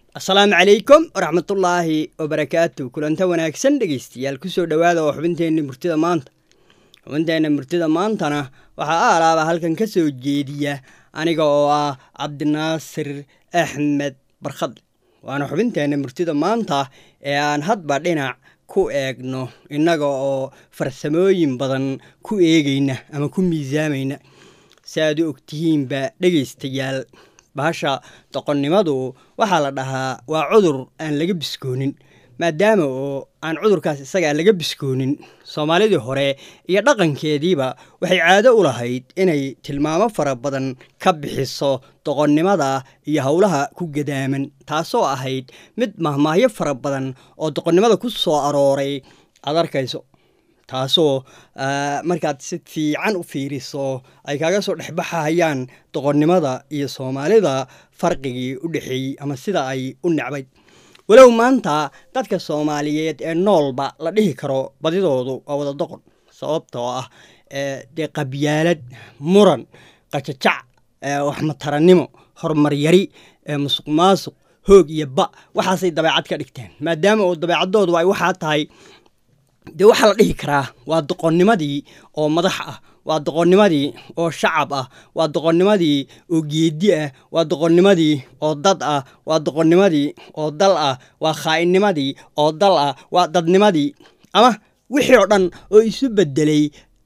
asalaamu calaykum waraxmatullaahi wabarakaatu kulanta wanaagsan dhegeystayaal kusoo dhowaada oo xubinteenna murtida maanta xubinteenna murtida maantana waxaa aalaaba halkan ka soo jeediya aniga oo ah cabdinaasir axmed barkhadle waana xubinteenna murtida maanta ee aan hadba dhinac ku eegno innaga oo farsamooyin badan ku eegayna ama ku miisaamayna si aad u ogtihiinba dhegaystayaal bahasha doqonnimadu waxaa la dhahaa waa cudur aan laga biskoonin maadaama oo aan cudurkaas isagaa laga biskoonin soomaalidii hore iyo dhaqankeediiba waxay caado u lahayd inay tilmaamo fara badan ka bixiso doqonnimada iyo howlaha ku gadaaman taasoo ahayd mid mahmaahyo fara badan oo doqonnimada ku soo arooray aad arkayso taasoo markaad si fiican u fiiriso ay kaaga soo dhexbaxayaan doqonnimada iyo soomaalida farqigii u dhexeeyey ama sida ay u necbayd walow maanta dadka soomaaliyeed ee noolba la dhihi karo badidoodu waa wada doqon sababtoo ah dee qabyaalad muran qajajac waxmatarannimo horumar yari musuq maasuq hoog iyo ba waxaasay dabeecad ka dhigteen maadaama oo dabeecadoodu ay waxaa tahay dee waxaa la dhihi karaa waa doqonnimadii oo madax ah waa doqonnimadii oo shacab ah waa doqonnimadii oo geedi ah waa doqonnimadii oo dad ah waa doqonnimadii oo dal ah waa khaa'innimadii oo dal ah waa dadnimadii ama wixii oo dhan oo isu bedelay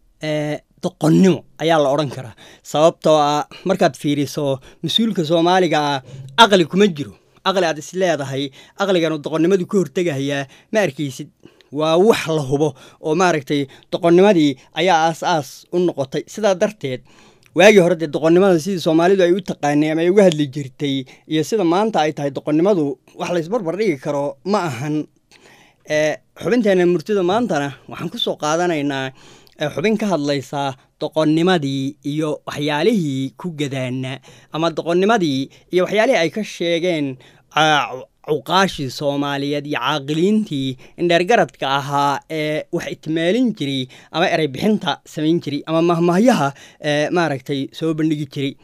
doqonnimo ayaa la odhan karaa sababtoo ah markaad fiiriso mas-uulka soomaaliga ah aqli kuma jiro aqli aad is leedahay aqliganu doqonnimadu ka hortegahayaa ma arkaysid waa wax la hubo oo maaragtay doqonnimadii ayaa aas-aas u noqotay sidaa darteed waagii hore dee doqonnimada sidii soomaalidu ay u taqaanay ama ay uga hadli jirtay iyo sida maanta ay tahay doqonnimadu wax laysbarbar dhigi karo ma ahan xubinteena murtida maantana waxaan ku soo qaadanaynaa xubin ka hadlaysaa doqonnimadii iyo waxyaalihii ku gadaana ama doqonnimadii iyo waxyaalihii ay ka sheegeen cuqaashii soomaaliyeed iyo caaqiliintii indheergaradka ahaa ee wax itmaalin jiray ama erey bixinta samayn jiray ama mahmahyaha maaragtay soo bandhigi jiray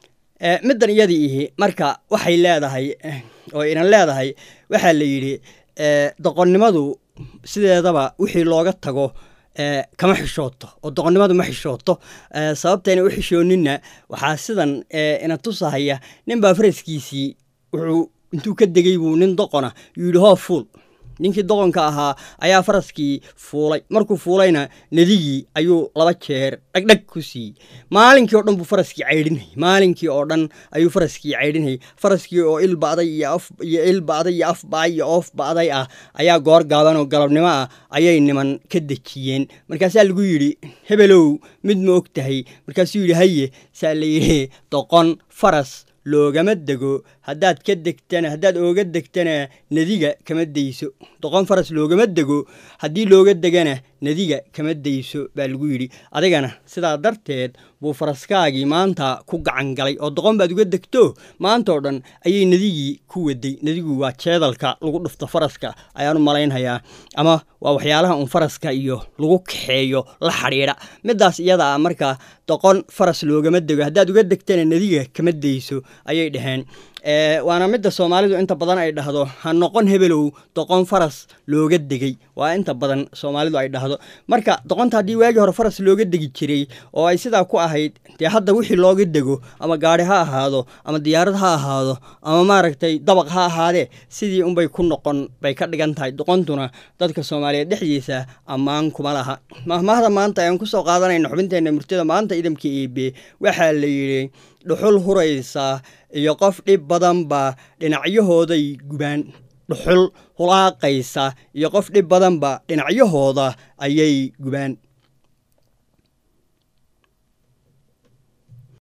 middan iyadii ihi marka waxay leedahay oo inan leedahay waxaa la yidhi doqonnimadu sideedaba wixii looga tago kama xishooto oo doqonnimadu ma xishooto sababtayna u xishooninna waxaa sidan ina tusahaya nin baa faraskiisii wuxuu intuu ka degay buu nin doqona yuu yidhi hoo fuul ninkii doqonka ahaa ayaa faraskii fuulay markuu fuulayna nedigii ayuu laba jeer dhagdhag ku siiyey maalinkii oo dhan buu faraskii caydhinayay maalinkii oo dhan ayuu faraskii caydhinayay faraskii oo il ba'day iyo iyo il ba'day iyo af ba'ay iyo oof ba'day ah ayaa goor gaaban oo galabnimo ah ayay niman ka dejiyeen markaasaa lagu yidhi hebelow mid ma og tahay markaasuu yidhi haye saa la yidhi doqon faras loogama dego haddaad ka degtana haddaad ooga degtana nediga kama dayso doqon faras loogama dego haddii looga degana nediga kama dayso baa lagu yidhi adigana sidaa darteed buu faraskaagii maanta ku gacan galay oo doqon baad uga degto maantaoo dhan ayay nedigii ku waday nedigu waa jeedalka lagu dhufto faraska ayaan u malaynhayaa ama waa waxyaalaha uun faraska iyo lagu kaxeeyo la xadhiidha middaas iyada ah marka doqon faras loogama dego haddaad uga degtana nediga kama dayso ayay dhaheen waana midda soomaalidu inta badan ay dhahdo ha noqon hebelow doqon faras looga degay waa inta badan soomaalidu ay dhahdo marka doqonta haddii waagii hore faras looga degi jiray oo ay sidaa ku ahayd dee hadda wixii looga dego ama gaari ha ahaado ama diyaarad ha ahaado ama maaragtay dabaq ha ahaadee sidii unbay ku noqon bay ka dhigan tahay doqontuna dadka soomaaliyeed dhexdiisa ammaan kuma laha mahmaahda maanta ayaan kusoo qaadanayna xubinteenna murtida maanta idamka eebe waxaa la yidhi dhuxul huraysa iyo qof dhib badanba dhinacyahooday gubaan dhuxul hulaaqaysa iyo qof dhib badanba dhinacyahooda ayay gubaan